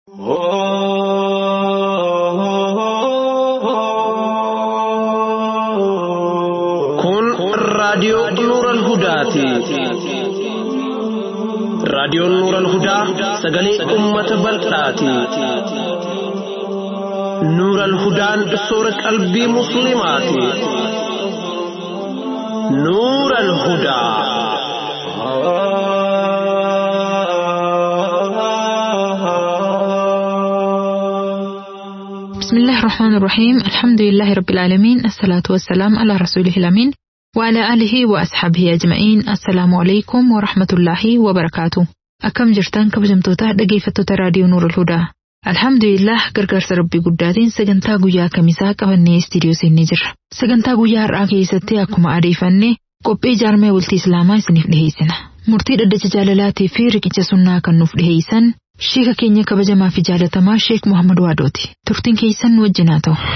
Kun raadiyoo Nuural Hudaati. Raadiyoon Nuural Hudaa sagalee uummata bal'aati. Nuural Hudaan soora qalbii Musliimaati. Nuural Hudaa. بسم الله الرحمن الرحيم الحمد لله رب العالمين الصلاة والسلام على رسوله الأمين وعلى آله وأصحابه أجمعين السلام عليكم ورحمة الله وبركاته أكم جرتان كبجمتوتا dhaggeeffattoota raadiyoo Nuur Hudaa Alhamdulillah gargaarsa rabbii guddaatiin sagantaa guyyaa kamisaa qabannee istiidiyoo seennee jirra. Sagantaa guyyaa har'aa keessatti akkuma adeeffanne qophii jaarmee bultii Islaamaa isiniif dhiheessina. Murtii dhaddacha jaalalaatii fi riqicha sunnaa kan nuuf dhiheessan Sheeka keenya kabajamaa fi jaalatamaa Sheek Muhammad Waadooti. Turtiin keessan nu wajjin haa ta'u.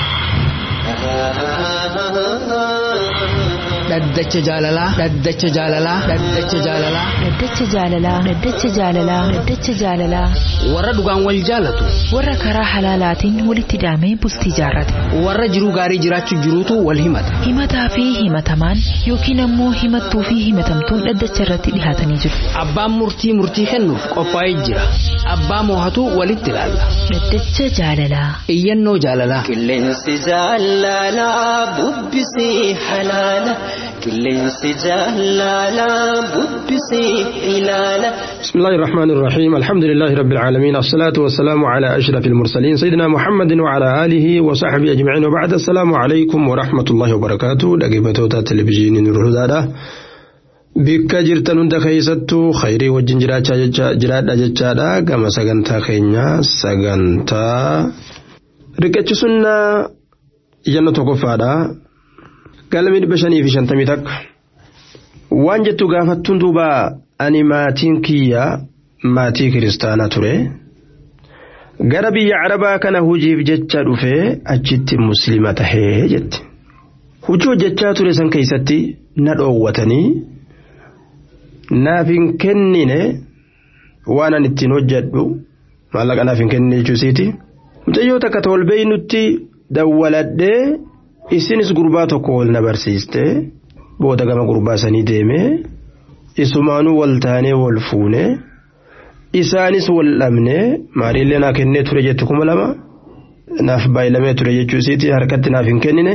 Dhaddacha jaalalaa. Dhaddacha jaalalaa. Dhaddacha jaalalaa. Dhaddacha jaalalaa. Dhaddacha jaalalaa. Dhaddacha jaalalaa. Warra dhugaan wal jaalatu. Warra karaa halaalaatiin walitti hidhamee bultii jaarrate. Warra jiruu gaarii jiraachuu jiruutu wal himata. Himataa fi himatamaan yookiin ammoo himattuu fi himatamtuun dhaddacha irratti dhihaatanii jiru. Abbaan murtii murtii kennuuf qophaa'ee jira. Abbaa moohatu walitti ilaalla. Dhaddacha jaalalaa. Iyyannoo jaalalaa. Qilleensi jaalalaa bubbisee halaala. Qilleensi jaalalaa bubbisee ilaala. بسم الله الرحمن الرحيم الحمد لله رب العالمين الصلاة والسلام على أشرف المرسلين سيدنا محمد وعلى آله وصحبه أجمعين وبعد السلام عليكم ورحمة الله وبركاته لقبتوتا تلفزيون نور الهدى bikka jirtan hunda keessattuu khayrii wajjin jiraadha jechaadha gama sagantaa keenyaa sagantaa riqicha sunnaa iyyannoo tokkoffaadha galmii dhibba shanii fi shantamii takka waan jettu gaafattuun duuba ani maatiin kiyya maatii kiristaanaa ture gara biyya arabaa kana hujiif jecha dhufee achitti muslima tahee jetti hujii hojjechaa ture san keessatti na dhoowwatanii naaf hin kennine waan an ittiin hojjedhu maallaqa naaf hin kennine jechuusiiti mucayyoo takka tolbee nutti dawwaladhee isinis gurbaa tokko wal na barsiiste booda gama gurbaa sanii deemee isumaanuu wal taanee wal fuune isaanis wal dhabnee maariillee naa kennee ture jettu kuma lama naaf baay'ilamee ture jechuusiiti harkatti naaf hin kennine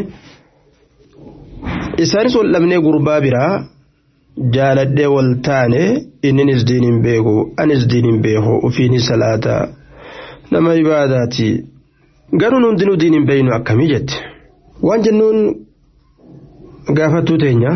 isaanis wal dhabnee gurbaa biraa jaaladhee wal taane inninis diin hin beeku anis diin hin beeku ufiinis salaata nama ibaadaati garuu hundinuu diin hin beeynu akkamii jette waan jennuun gaafattuu teenya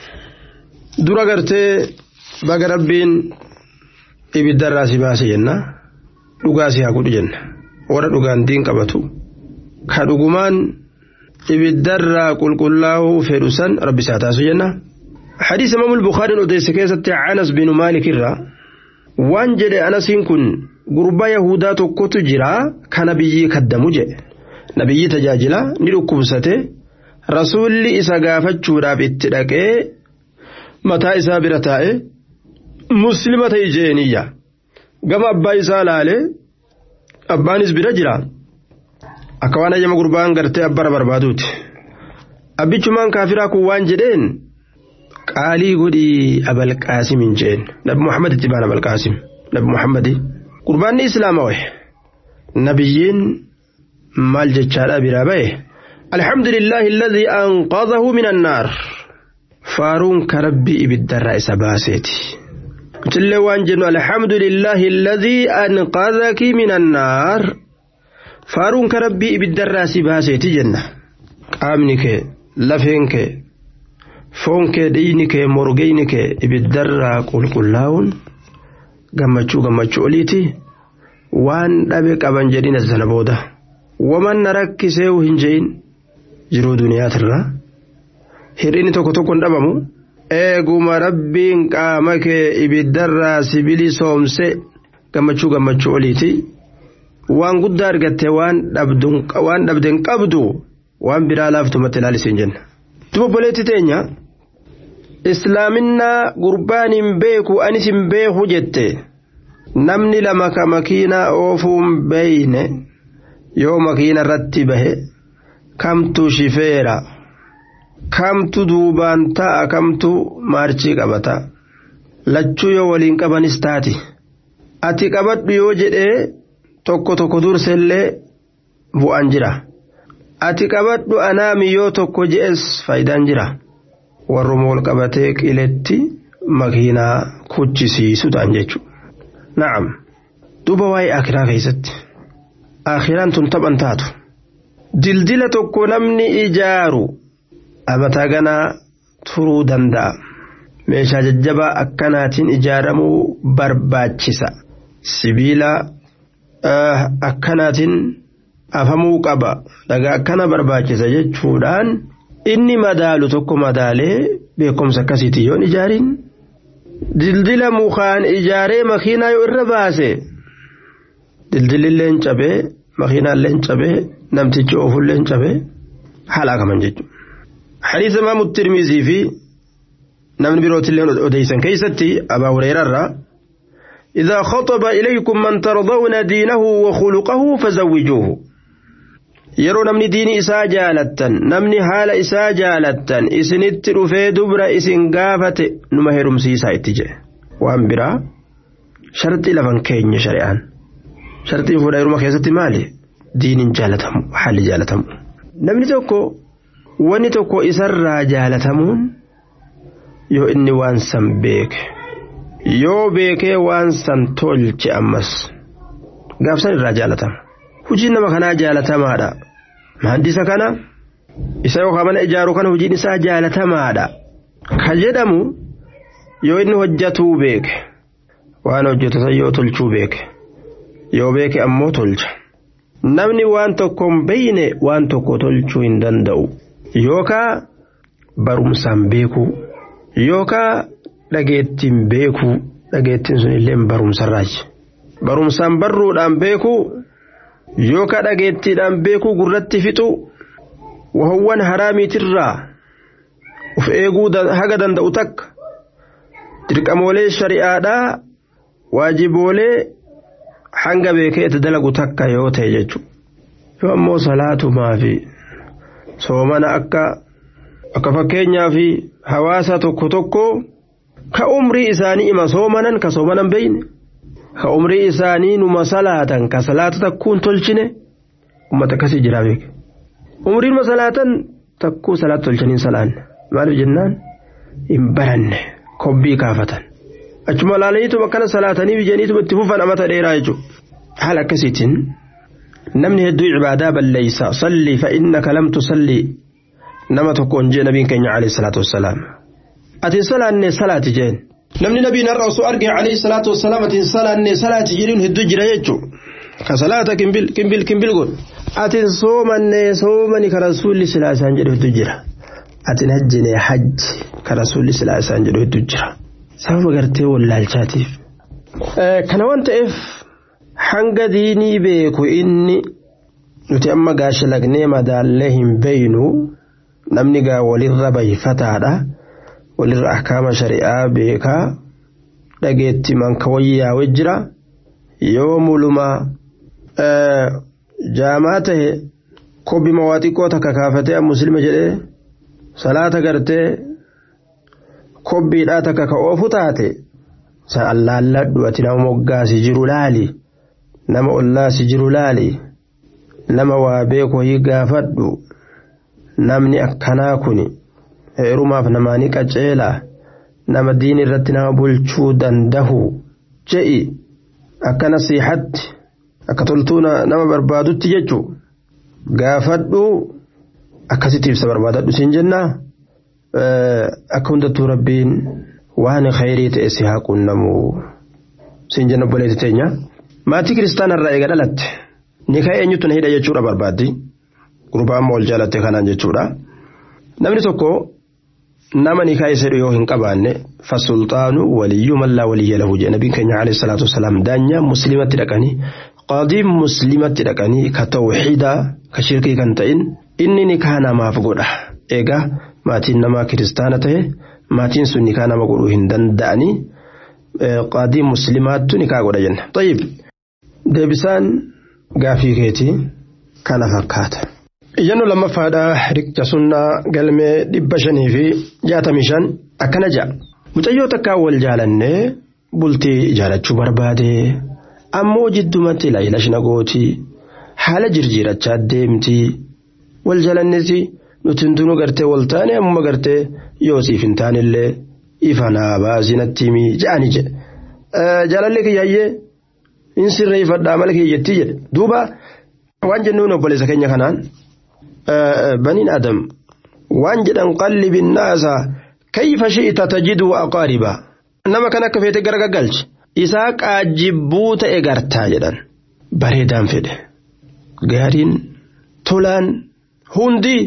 dura gartee baga rabbiin ibiddarraa si baase jenna dhugaa si haa godhu jenna warra dhugaan diin qabatu ka dhugumaan ibiddarraa qulqullaa'uu fedhu san rabbi isaa taasu jenna. حديث إمام البخاري أديس كيسة عنس بن مالك الرا وان جدي أنس كن غربا يهودا tokko jira ka nabiyyi kaddamu jedhe nabiyyi tajaajila ni dhukkubsate rasuulli isa gaafachuudhaaf itti dhaqee mataa isaa bira taa'e muslima ta'e jeeniyya gama abbaa isaa laale abbaanis bira jira akka waan ayyama gurbaan gartee abbara barbaaduuti abbichumaan kaafiraa kun waan jedheen qaalii godhii abalqaasim hin jeen nabi muhammad itti baan abalqaasim nabi muhammadi qurbaanni islaama waye nabiyyiin maal jechaadha biraa baye alhamdulillahi alladhii anqadhahu min annaar faaruun ka rabbii ibiddarraa isa baaseeti tillee waan jennu alhamdulillahi alladhii anqadhaki min annaar faaruun ka rabbii ibiddarraa si baaseeti jenna qaamni kee lafeen kee foon kee dhiigni kee morgeyni kee ibiddarraa qulqullaa'uun gammachuu gammachuu oliiti waan dhabe qaban jedhin as sana booda waman na rakkiseewu hin je'in jiruu duniyaatirra hir'inni tokko tokko hin dhabamu eeguma rabbiin qaama kee ibiddarraa sibili soomse gammachuu gammachuu oliiti waan guddaa argatte waan dhabden qabdu waan biraa laaftumatti ilaalisiin jenna. Duba boleetti teenya islaaminaa gurbaan hin beeku anis hin beeku jette namni lama ka makiinaa oofuun beeyne yoo makiina irratti bahe kamtu shifeera kamtu duubaan ta'a kamtu maarchii qabata lachuu yoo waliin qabanis taati ati qabadhu yoo jedhee tokko tokko dursellee bu'an jira ati qabadhu anaami yoo tokko je'es faayidaan jira warruma wal qabatee qiletti makiinaa kuchisiisu ta'an jechuudha. na'am duuba waa'ee akiraa keessatti akiraan tun taphan taatu dildila tokko namni ijaaru amataa ganaa turuu danda'a meeshaa jajjabaa akkanaatiin ijaaramuu barbaachisa sibiila akkanaatiin afamuu qaba dhagaa akkana barbaachisa jechuudhaan inni madaalu tokko madaalee beekumsa akkasiitiin yoon ijaariin dildila mukaan ijaaree makiinaa yoo irra baase dildililleen cabee makiinaalleen cabee namtichi oofulleen cabee halaakaman jechuudha. حديث إمام الترمذي في نمن بروت الله أديسا كيستي أبا هريرة إذا خطب إليكم من ترضون دينه وخلقه فزوجوه yeroo namni diini isaa jaalattan namni haala isaa jaalattan isinitti dhufee dubra isin gaafate numa heerumsiisaa itti jedhe waan biraa sharxii lafan keenya shari'aan sharxiin fuudha heeruma keessatti maali diiniin jaalatamu haalli jaalatamu namni tokko wanni tokko isarraa jaalatamuun yoo inni waan san beeke yoo beekee waan san tolche ammas gaafsan irraa jaalatama hojiin nama kanaa jaalatamaadha mahandisa kana isa yookaan mana ijaaru kana hojiin isaa jaalatamaadha ka jedhamu yoo inni hojjatuu beeke waan hojjetu san yoo tolchuu beeke yoo beeke ammoo tolcha namni waan tokko hin beeyne waan tokko tolchuu hin danda'u yookaa barumsaan beekuu yookaa dhageettiin beekuu dhageettiin sun illee barumsarraaji barumsaan barruudhaan beekuu yookaa dhageettiidhaan beekuu gurratti fixu wahowwan haraamiitirraa uf eeguu haga danda'u takka dirqamoolee shari'aadhaa waajiboolee hanga beekeetti dalagu takka yoo ta'e jechuudha yoo ammoo salaatumaa fi soomana akka akka fakkeenyaa fi hawaasa tokko tokko ka umrii isaanii ima soomanan ka soomanan beeyne ka umrii isaanii numa salaatan ka salaata takkuun tolchine ummata akkasii jira beeke umriin numa salaatan takkuu salaata tolchaniin salaanne maaliif jennaan hin baranne kobbii kaafatan achuma laalaniituma akkana salaatanii bijaniituma itti fufan amata dheeraa jechuudha haala akkasiitiin namni hedduu cibaadaa balleeysa salli fa innaka lam tusalli nama tokkoon jee nabiin keenya alayhi salaatu wassalaam ati salaanne salaati jeen namni nabiin har'a osoo arge alayhi salaatu wassalaam ati salaanne salaati jedhuun hedduu jira jechuu ka salaata kimbil kimbil kimbil godhu ati soomanne soomani ka rasuulli silaa isaan jedhu hedduu jira ati hajjine hajji ka rasuulli silaa isaan jedhu hedduu jira sababa gartee wallaalchaatiif kana waan ta'eef hanga diinii beeku inni nuti amma gaasha lagnee madaallee hin beeynu namni gaa walirra bayfataadha walirra ahkaama shari'aa beekaa dhageetti manka wayyaawee jira yoo muluma jaamaa tahe kobbima waa xiqqoo takka kaafatee muslima jedhee salaata gartee kobbiidhaa takka ka oofu taate sa allaalladhu ati nama moggaasi jiru laali nama ollaasi jiru laali nama waa beeku hii gaafadhu namni akkanaa kun heerumaaf namaanii qaceelaa nama diin irratti nama bulchuu dandahu je'i akka nasiihatti akka toltuu nama barbaadutti jechu gaafadhu akkasitti ibsa barbaadadhu siin jennaa akka hundattuu rabbiin waan khayrii ta'e si haa qunnamu siin jenna obboleetti teenya maatii kiristaanarraa eega dhalatte ni ka'e eenyutu na hidha jechuudha barbaaddi gurbaa amma wal jaalatte kanaan jechuudha namni tokko nama ni ka'e sedhu yoo hin qabaanne fasulxaanu waliyyuu mallaa waliyya lahu jedhe nabiin keenya alayhi salaatu wasalaam daanyaa muslimatti dhaqanii qaadiin muslimatti dhaqanii ka tawxiidaa ka shirkii kan ta'in inni ni kaa namaaf godha eegaa maatiin namaa kiristaana ta'e maatiin sun ni kaa nama godhuu hin danda'anii qaadii muslimaattu nikaa godha jenna. Tayyib deebisaan gaafii keetii kana fakkaata. Iyyannu lammaffaadhaa riqicha sunnaa galmee dhibba shanii fi jaatamii shan akkana ja'a. Mucayyoo takkaa wal jaalannee bultii jaalachuu barbaade ammoo jiddumatti ilaayila shina gootii haala jirjiirachaa deemtii wal jaalannesi nuti hundinuu gartee wal taane ammuma gartee yoo siif hin taanillee ifa naa baasinatti himii ja'anii jedhe. Jaalallee kiyyaayyee hin sirreeffadhaa mala kiyyattii jedhe duuba waan jennuun obboleessa keenya kanaan baniin adam waan jedhan qallibi naasa kayfa shi'ita tajidu aqaariba nama kan akka feete gara gaggalche isaa qaajibbuu ta'e gartaa jedhan bareedaan fedhe gaariin tolaan hundi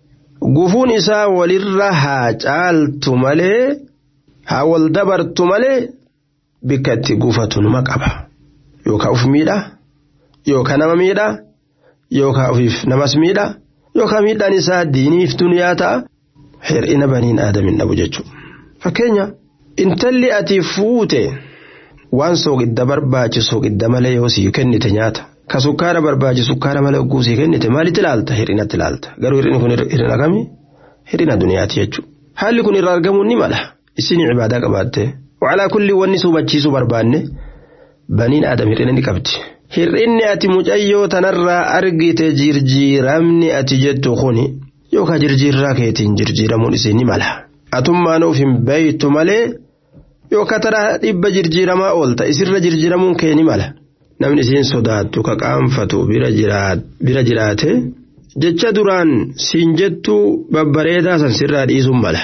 gufuun isaa walirra haa caaltu malee haa wal dabartu malee bikka itti gufatu numa qaba yookaan uf miidha yookaan nama miidha yookaan ofiif namas miidha yookaan miidhaan isaa diiniif duniyaa ta'a hir'ina baniin aadamin dhabu jechuudha. Fakkeenya intalli ati fuute waan soogidda barbaachisu soogidda malee yoo sii kennite nyaata. Ka sukkaara barbaachisu sukkaara malee ogguu sii kennite maalitti ilaalta hir'inatti ilaalta garuu hir'inni kun hir'ina kami hir'ina duniyaati jechuudha. Haalli kun irraa argamuu ni mala isin ibaadaa qabaatte wacalaa kulli wanni suubachiisuu barbaanne baniin aadam hir'ina ni qabdi. Hir'inni ati mucayyoo tanarraa argite jirjiiramni ati jettu kuni yookaan jirjiirraa keetiin jirjiiramuun isii ni mala. Atummaan of hin beeytu malee yookaan taraa dhibba jirjiiramaa oolta isirra jirjiiramuun kee ni mala. Namni isiin sodaattu ka qaanfatu bira jiraate jecha duraan siin jettu babbareedaa san sirraa dhiisuun mala.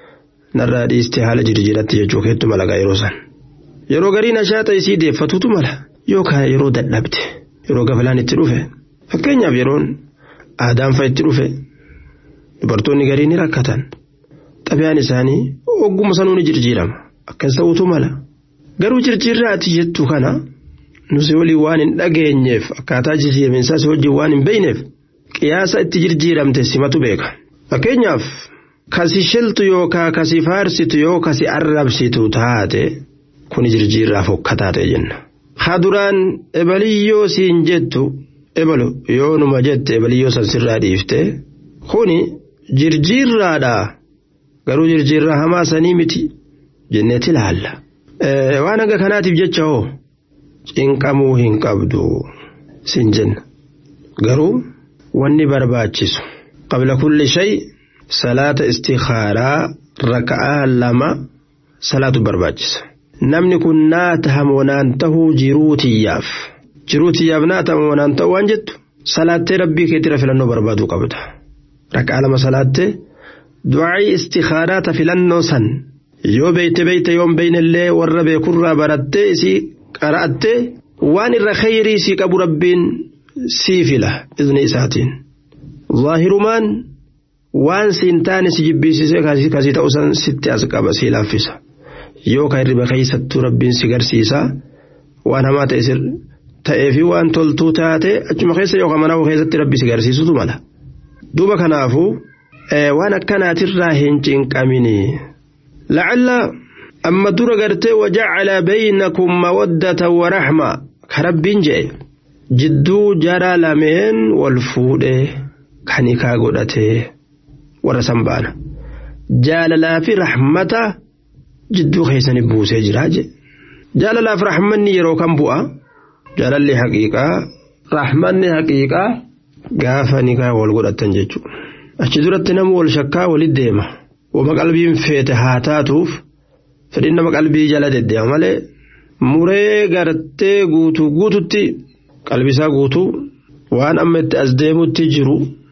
Narraa dhiiste haala jirjiiratti jechuu keettu mala yeroo san. Yeroo gariin ashaata isii deeffatutu mala. yookaan yeroo dadhabde yeroo gafalaan itti dhufe fakkeenyaaf yeroon aadaan fa'a itti dhufe dubartoonni garii ni rakkatan xabiyaan isaanii ogguma sanuu ni jirjiirama akkas ta'utu mala garuu jirjiirraa ati jettu kana nusi waliin waan hin dhageenyeef akkaataa jijjiiraminsaas wajjin waan hin beeyneef qiyaasa itti jirjiiramte simatu beeka fakkeenyaaf kasi shiltu yookaan kasi faarsitu yoo kasi arrabsitu taate kuni jirjiirraa fokkataa ta'e jenna. haduraan ebaliyyoo siin jettu ebalu yoo numa jette ebaliyyoo san sirraa dhiifte kuni jirjiirraadha garuu jirjiirraa hamaa sanii miti jenneeti ilaalla. Waan hanga kanaatiif jecha hoo cinqamuu hin qabdu siin jenna garuu wanni barbaachisu qabla kulli shay salaata istikhaaraa raka'aa lama salaatu barbaachisa. namni kun naa tahamoo naan tahuu jiruu tiyyaaf jiruu tiyyaaf naa tahamoo naan ta'u waan jettu salaattee rabbii keettira filannoo barbaaduu qabda raka'aa lama salaattee du'aa'ii istikhaaraata filannoo san yoo beeyte beeyte yoon beeynellee warra beekurraa barattee isii qara'attee waan irra khayrii sii qabu rabbiin sii fila izni isaatiin zaahirumaan waan siin taane si jibbiisisee kasii ta'u san sitti as qaba sii laaffisa. yoo ka hirriba keessattuu rabbiin si garsiisa waan hamaa ta'ee fi waan toltuu taate achuma keessa yookaan mana keessatti rabbi si garsiisutu mala. Duuba kanaafuu waan akkanaatirraa hin cinqamini. Lacalla amma dura gartee wajacala baynakum mawaddata wa raxma ka rabbiin je'e jidduu jara lameen wal fuudhee kan hikaa godhatee warra san baana. Jaalalaa fi raxmata. jidduu keessanii buusee jiraa je jaalalaaf rahmanni yeroo kan bu'a jaalalli haqiiqaa rahmanni haqiiqaa gaafa nikaa wal godhatan jechuudha achi duratti nama wal shakkaa walit deema wama qalbiin feete haa taatuuf fedhin nama qalbii jala deddeema malee muree gartee guutuu guututti qalbisaa guutuu waan amma itti as deemutti jiru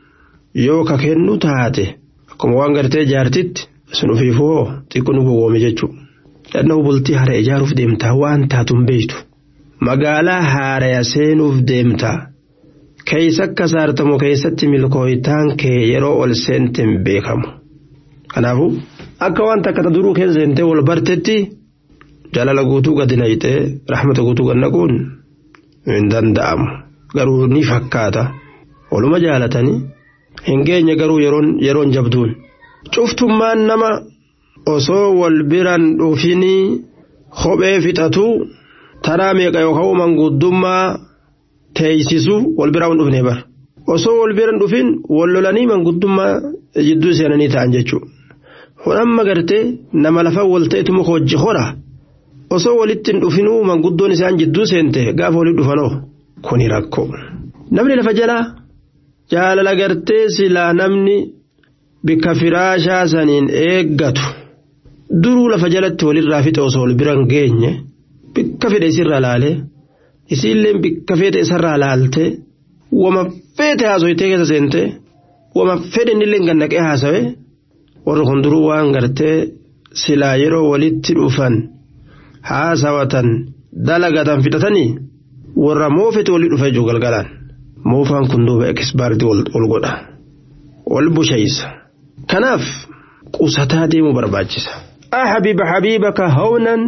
yoo ka kennu taate akkuma waan gartee jaartitti sun ofiifoo xiqqoo nu gowwoome jechuudha. Dhannoo bultii hara ijaaruuf deemtaa waan taatuun beektu. Magaalaa haaraya seenuuf deemtaa. Keessa akka saartamu keessatti milkooyitaan kee yeroo ol seenteen beekamu. Kanaafuu akka waan takka duruu keessa seentee wal bartetti jaalala guutuu gadi nayitee rahmata guutuu gad naquun hin danda'amu. Garuu ni fakkaata. Waluma jaalatanii hin geenye garuu yeroon jabduun. cuftummaan nama osoo wal biran dhufinii kophee fixatu taraa meeqa yookaan manguddummaa teeysisu wal biraa hin dhufne bar osoo wal bira hin dhufin wal lolanii manguddummaa jidduu seenanii ta'an jechuudha. Hodhamma gartee nama lafa wal ta'etu muka hojii hora osoo walitti hin dhufinuu manguddoon isaan jidduu seente gaafa walitti dhufanoo kuni rakkoo. Namni lafa jalaa jaalala gartee silaa namni bikka firaashaa saniin eeggatu duruu lafa jalatti walirraa fixe osoo wal bira hin geenye bikka fedhe isirraa laalee isiillee bikka fedhe isarraa laaltee wama feete haasoyitee keessa seente wama fedhe innillee gannaqee haasawe warri kun duruu waan gartee silaa yeroo walitti dhufan haasawatan dalagatan fixatanii warra moofete walii dhufa jechuu galgalaan moofaan kun duuba ekisbaardii ol godha wal bushaysa kanaaf qusataa deemuu barbaachisa أحبب حبيبك هونا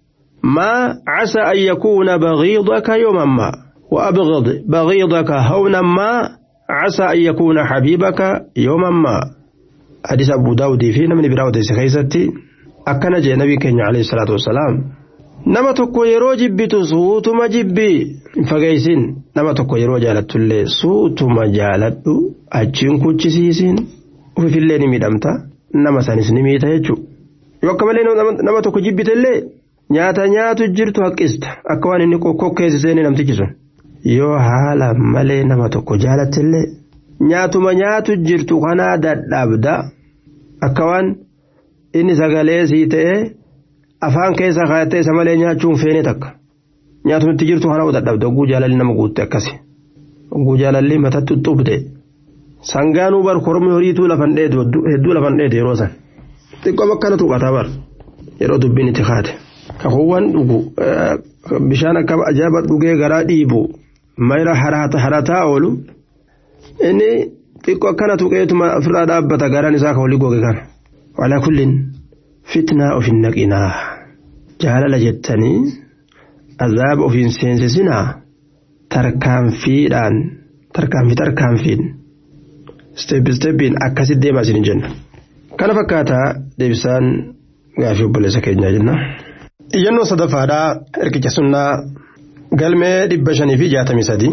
ما عسى أن يكون بغيضك يوما ما وأبغض بغيضك هونا ما عسى أن يكون حبيبك يوما ما حديث أبو داود في من براود سخيستي أكن جاء نبي كenya عليه الصلاة والسلام nama tokko yeroo jibbitu suutuma jibbi fageysin nama tokko yeroo jaalattullee suutuma jaaladhu achiin kuchisiisin ufifillee ni miidhamta nama sanis ni miita jechuudha yoo akka malee nama tokko jibbitellee nyaata nyaatu jirtu haqqista akka waan inni kokkeessiseen namtichi sun yoo haala malee nama tokko jaalattillee nyaatuma nyaatu jirtu kanaa dadhabda akka waan inni sagalee sii ta'ee afaan keessa kaayyattee isa malee nyaachuun feene takka nyaatumatti jirtu kana dadhabde ogguu jaalalli nama guutte akkasi ogguu jaalalli matatti xuxxubde sangaanuu bar kormi horiituu lafan dheedu hedduu lafan dheedu yeroo san xiqqoom akkana tuqataa bar yeroo dubbiin itti kaate kakuuwwan dhugu bishaan akka ajaa'iba dhugee garaa dhiibu mayra harataa oolu inni xiqqoo akkana tuqeetuma ofirraa dhaabbata garaan isaa ka walii goge kana walaa kullin fitnaa ofin naqinaa jaalala jettanii azaaba ofiin seensisinaa tarkaanfiidhaan tarkaanfii tarkaanfiin steeppi steeppiin akkasitti deemaa isin jenna kana fakkaataa deebisaan gaafii obboleessa keenyaa jenna. iyyannoo sadaffaadhaa hirkicha sunnaa galmee dhibba shanii fi jaatamii sadii.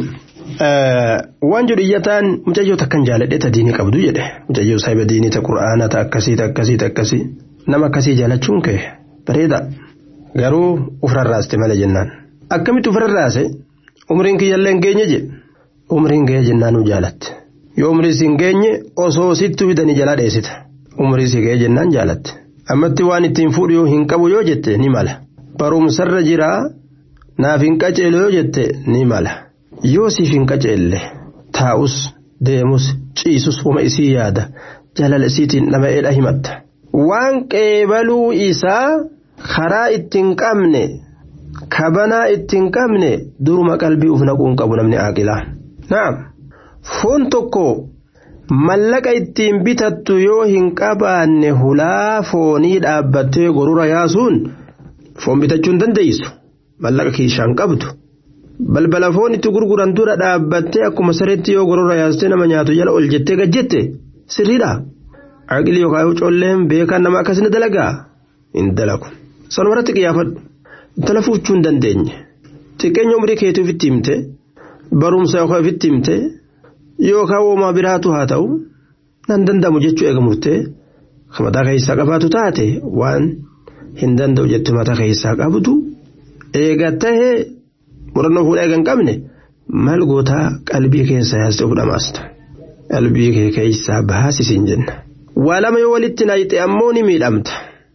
waan jedhu iyyataan mucayyoo takkan jaaladhe ta diinii qabdu jedhe mucayyoo saahiba diinii ta qura'aana ta akkasii ta akkasii ta akkasii nama akkasii jaalachuun kee bareeda garuu ufrarraaste malee jennaan akkamitti ufrarraase umriin kiyyallee hin geenye jedhe umriin ga'ee jennaan nu jaalatte yoo umrii si hin geenye osoo sittu fidanii jalaa dheessita umrii si ga'ee jennaan jaalatte ammatti waan ittiin fuudhu hin qabu yoo jette ni mala barumsarra jiraa naaf hin qaceelu yoo jette ni mala. yoo siif hin qaceelle taa'us deemus ciisus uma isii yaada jaalala isiitiin dhama'eedha himatta waan qeebaluu isaa karaa ittiin qabne kabanaa ittiin qabne duruma qalbii uf naquu hin qabu namni aaqilaa naam foon tokko mallaqa ittiin bitattu yoo hin qabaanne hulaa foonii dhaabbattee gorura yaasuun foon bitachuu hin dandeessu mallaqa kiishaan qabdu. balbala foon itti gurguran dura dhaabbattee akkuma sareetti yoo gorora yaastee nama nyaatu jala ol jettee gajjette sirriidha aqli yookaan colleen beekaan nama akkasina dalagaa hin dalagu sanuma irratti qiyyaafadhu intala fuuchuu hin dandeenye xiqqeenya umrii keetii ofitti himte barumsa yookaan ofitti himte yookaan uumaa biraatu haa ta'u nan danda'amu jechuu eega murtee mataa keessaa qabaatu taate waan hin danda'u jettu mataa keessaa qabdu eega tahee. murannoo fuudhaa eegan qabne maal gootaa qalbii keessa yaastee of dhamaasta qalbii kee keessaa baasisiin jenna waa lama yoo walitti naayite ammoo ni miidhamta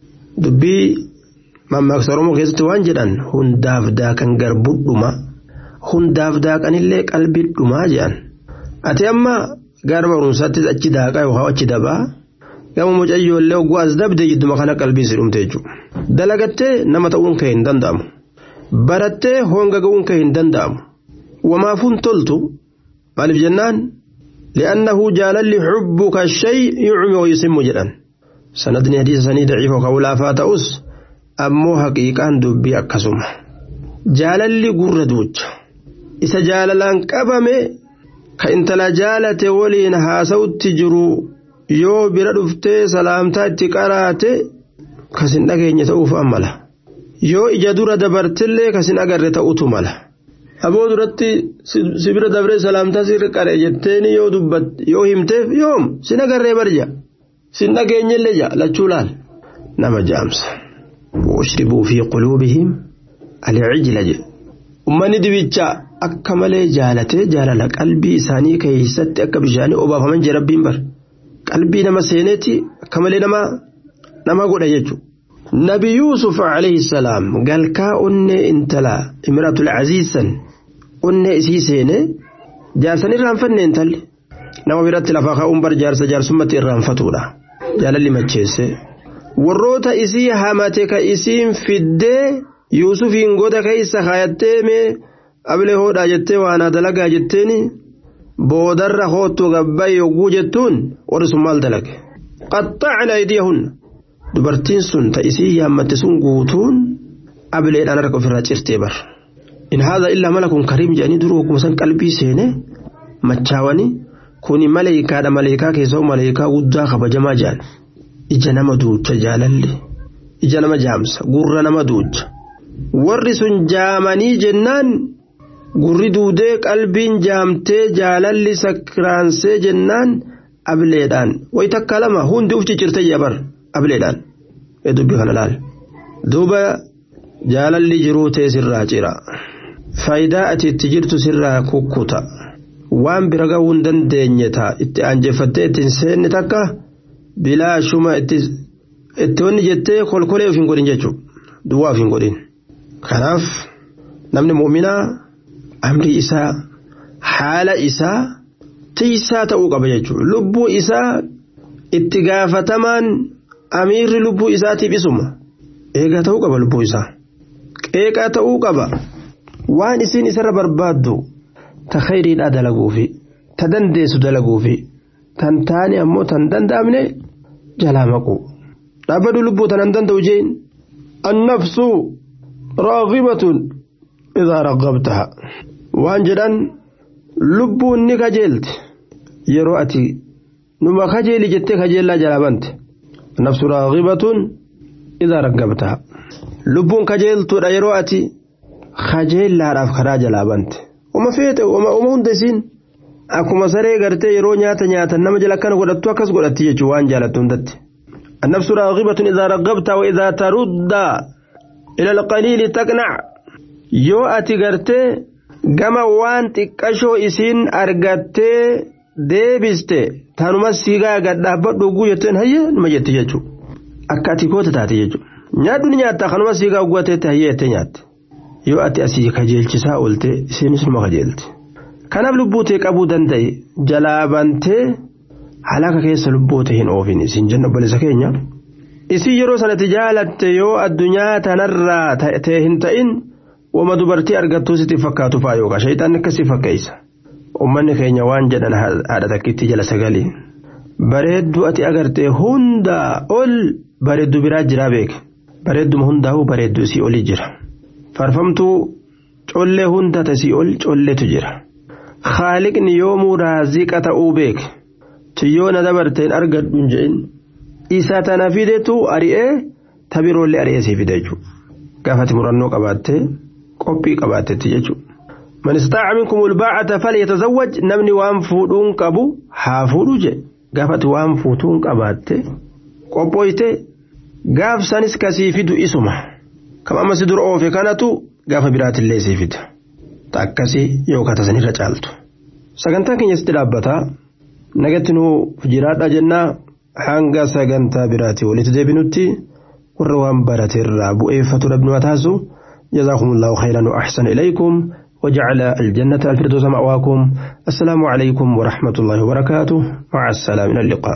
dubbii mammaaksa oromoo keessatti waan jedhan hundaaf daakan garbudhuma hundaaf daakanillee qalbiidhumaa jedhan ati amma gara barumsaattis achi daaqaa yookaan achi dabaa gama mucayyoollee ogguu as dabdee jidduma kana qalbii si dhumte jechuudha dalagattee nama ta'uun kee hin danda'amu. barattee honga ga'uun kee hin danda'amu wamaafuun toltu maaliif jennaan li'annahu jaalalli xubbuka shay yucmi wayusimmu jedhan sanadni hadiisa sanii daciifa ka ulaafaa ta'us ammoo haqiiqaan dubbii akkasuma jaalalli gurra duucha isa jaalalaan qabame ka intala jaalate waliin haasawutti jiru yoo bira dhuftee salaamtaa itti qaraate kasin dhageenye ta'uuf ammala yoo ija dura dabartillee kasin agarre ta'utu mala aboo duratti sibira dabree salaamtaa sirri qaree jetteeni yoo dubbat yoo himteef yoom sin agarree barja sin dhageenyellee ja lachuu laal nama jaamsa washribuu fi quluubihim alcijla jedhe ummanni dibicha akka malee jaalatee jaalala qalbii isaanii keessatti akka bishaanii obaafaman jee rabbiin bar qalbii nama seeneeti akka malee nama nama godha jechuudha. nabi yuusuf alayhi salaam galkaa onnee intala imratul aziizan onnee isii seene jaarsan irraanfanne intalli nama biratti lafa kaa'uun bar jaarsa jaarsummaatti irraanfatuudha jaalalli macheesse warroota isii hamate ka isiin fiddee yuusufiin goda keessa kaayattee mee ablee hoodhaa jettee waanaa dalagaa jetteeni boodarra hoottu gabbayi yogguu jettuun warri sun maal dalage qaxxacna aydiyahunna dubartiin sun ta isii yaammatte sun guutuun ableedhaan harka ofirraa cirtee bar in haadha illaa malakun kariim jedhanii duruu akkuma san qalbii seene machaawanii kuni maleeykaadha maleekaa keessaa maleekaa guddaa kabajamaa jedhan ija nama duucha jaalalli ija nama jaamsa gurra nama duucha warri sun jaamanii jennaan gurri duudee qalbiin jaamtee jaalalli sakraansee jennaan ableedhaan way takka lama hundi uf ciccirtee jabar ableedhaan ee dubbi kana laal duuba jaalalli jiruu tee sirraa cira faayidaa ati itti jirtu sirraa kukkuta waan bira gahuu hin dandeenye ta'a itti aanjeffattee ittiin seenne takka bilaashuma itti wanni jettee kolkolee of hin godhin jechuudha duwwaa of hin godhin kanaaf namni mu'minaa amrii isaa haala isaa tiisaa ta'uu qaba jechuudha lubbuu isaa itti gaafatamaan amiirri lubbuu isaatiif isuma eegaa ta'uu qaba lubbuu isaa qeeqaa ta'uu qaba waan isin isarra barbaaddu ta khayriidhaa dalaguufi ta dandeessu dalaguufi tan taane ammoo tan danda'amne jalaa maqu dhaabbadhu lubbuu tanan danda'u jeen annafsu raagibatun idaa raggabtaha waan jedhan lubbuun ni kajeelti yeroo ati numa kajeeli jettee kajeellaa jalaa bante nafsu raagibatun idaa raggabtaha lubbuun kajeeltuudha yeroo ati kajeellaadhaaf karaa jalaa bante uma feete uma hunda isiin akkuma saree gartee yeroo nyaata nyaatan nama jala akkana godhattu akkas godhatti jechuun waan jaalattu hundatti النفس راغبة إذا رغبت وإذا ترد إلى القليل تقنع yoo ati gartee gama waan xiqqashoo isiin argattee deebiste tanuma siigaa gadhaabbadhu oguu jetteen hayyee nima jette jechuudha akka ati koota taate jechuudha nyaadhu ni nyaatta kanuma siigaa oguu ateette hayyee jettee nyaatte yoo ati asii kajeelchisaa oolte isiinis numa kajeelti kanaaf lubbuu tee qabuu danda'e jalaa bantee halaka keessa lubbuu tee hin oofin isin jenna obboleessa keenya isin yeroo sanatti jaalatte yoo addunyaa tanarraa ta'e hin ta'in. wama dubartii argattuu sitti fakkaatu faa yookaan shayitaanni akkasii fakkeessa ummanni keenya waan jedhan haadha takkitti jala sagalii bareedduu ati agartee hundaa ol bareedduu biraa jiraa beeke bareedduma hundaa'uu bareedduu isii olii jira farfamtuu collee hunda tasii ol colleetu jira haaliqni yoomuu raaziqa ta'uu beeke tiyyoona dabarteen argadhu hin je'in isa tana fidetu ari'ee tabiroollee ari'ee sii fide jechuudha gaafati murannoo qabaattee. qophii qabaatetti jechuudha. Man istaaca minkum ulbaacata falyatazawwaj namni waan fuudhuun qabu haa fuudhu je gaafati waan fuutuun qabaatte qophooyte gaaf sanis kasii fidu isuma kam amma si dura oofe kanatu gaafa biraatillee sii fida akkasii yookaan tasanirra caaltu. Sagantaan keenyatti dhaabbataa nagatti nuu jiraadha jennaa hanga sagantaa biraatii walitti deebinutti warra waan barateerraa bu'eeffatu dhabnu taasisu. جزاكم الله خيرا وأحسن إليكم وجعل الجنة الفردوس مأواكم السلام عليكم ورحمة الله وبركاته مع السلامة إلى اللقاء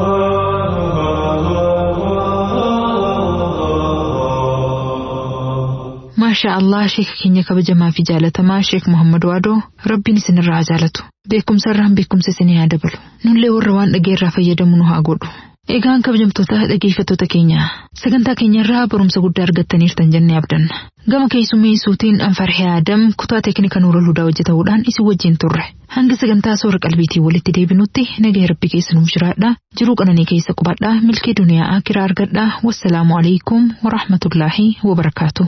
ما شاء الله شيخ كينيا كبجما في جالتما شيخ محمد وادو ربي نسن الرعجالته بكم سرهم بكم سسني هذا بلو نولي وروان أجير فيدمنها أقول Egaan kabajamtoota dhaggeeffattoota keenya sagantaa keenyarraa barumsa guddaa argattaniirtan jennee abdanna Gama keessummeessuutiin Anfarhee Adam kutaa teeknika Nuurul Hudaa hojjetamuudhaan isin wajjin turre. Hanga sagantaa soora qalbiitiin walitti deebinutti nagaa rabbi keessa nuuf jiraadha. Jiruu qananii keessa qubadha. Milkii duniyaa akiraa argadha. Wassalaamu alaikum wa rahmatullaahi wa barakaatu.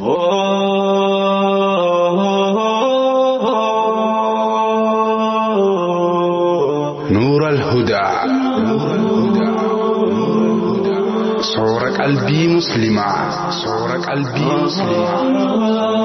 نور الهدى صور قلبي مسلمة صور قلبي مسلمة